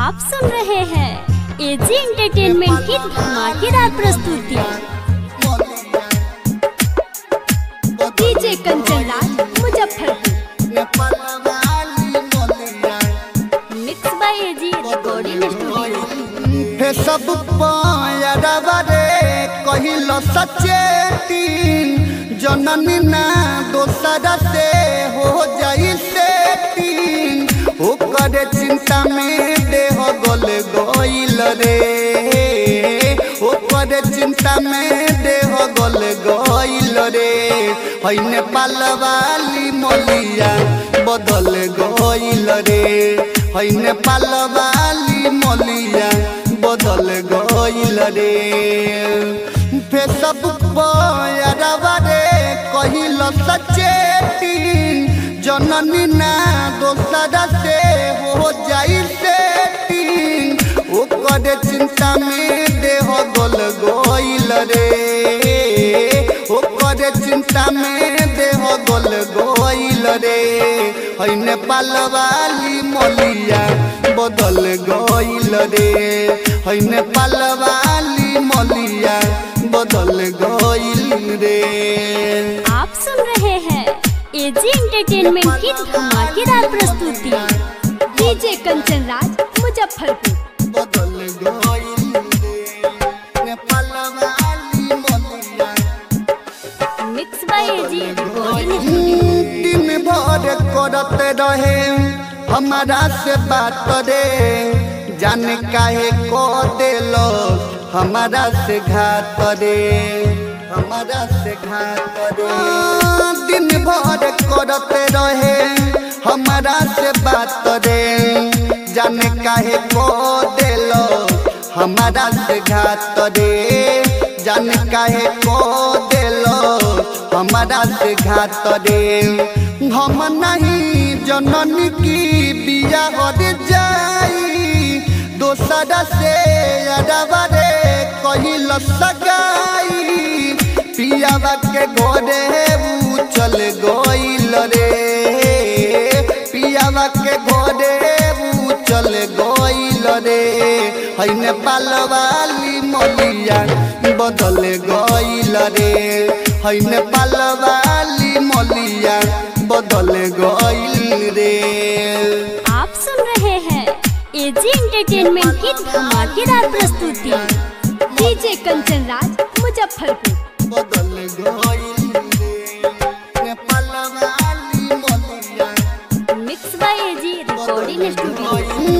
आप सुन रहे हैं एजी एंटरटेनमेंट की धमाकेदार प्रस्तुति DJ Kanchan Raj Muzaffarpur mix by AG recording studio हे सब पायरवा रे कहिल सचेती जननी ना दोसरा से हो जाई सेटिंग ओकर चिंता में देह गल गइल रे ओकर चिंता में देह गल गइल रे है नेपाल वाली मलिया बदल गइल रे है नेपाल वाली मलिया बदल गइल रे फेसबुक पर रे कहिल सचेती जननी ना दोसरा से हो जाई सेटिंग ओकर चिंता में देह गल गइल रे ओकर चिंता में देह गल गइल रे है नेपाल वाली मलिया बदल गइल रे है नेपाल वाली मलिया बदल गइल रे आप सुन रहे हैं एजी एंटरटेनमेंट की धमाकेदार प्रस्तुति डीजे कंचन राज मुजफ्फरपुर बदल गइल रे नेपाल वाली मलिया mix by AG recording studio दिन भर करते रहे हमारा से बात रे जाने काहे को देलो हमारा से घात रे हमारा से घात रे दिन भर करते रहे हमारा से बात रे जाने काहे को देलो हमारा से घात रे जाने काहे को देलो हमारा से घात रे हम नहीं जननी की बिया हर जाई दोसरा से अरबा रे कहिल सगाई पियावा के घोड़े ऊ चल गइल रे पियावा के घोड़े ऊ चल गइल रे है नेपाल वाली मलिया बदल गइल रे है नेपाल वाली मलिया बदल गइल रे आप सुन रहे हैं एजी एंटरटेनमेंट की धमाकेदार प्रस्तुति डीजे कंचन राज मुजफ्फरपुर बदल गइल रे नेपाल वाली मलिया mix by AG recording studio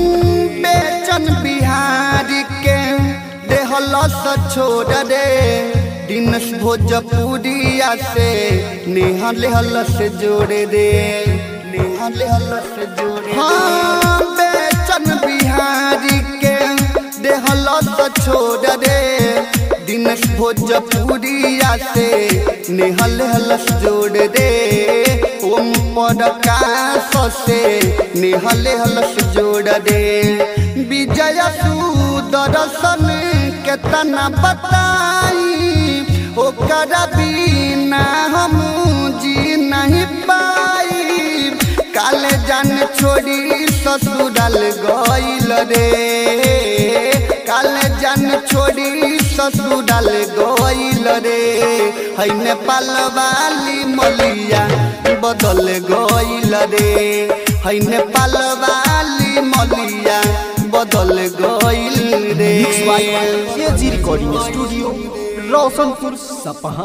Bechan Bihari के देहलस छोड़ रे दिनस भोजपुरिया से नेहा लेहलस जोड़े रे नेहा लेहलस जोड़े हाँ बेचन बिहारी के देहलस छोड़ रे दिनस भोजपुरिया से नेहा लेहलस जोड़ रे ओम प्रकाश से नेहा लेहलस जोड़ रे विजय सुदर्शन केतना बताई ओकर बिना हम जी नहीं पाई काले जान छोड़ी ससुराल गइल रे काले जान छोड़ी ससुराल गइल रे है नेपाल वाली मलिया बदल गइल रे है नेपाल वाली मलिया बदल गइल रे mix by AG recording studio Roshanpur सपहा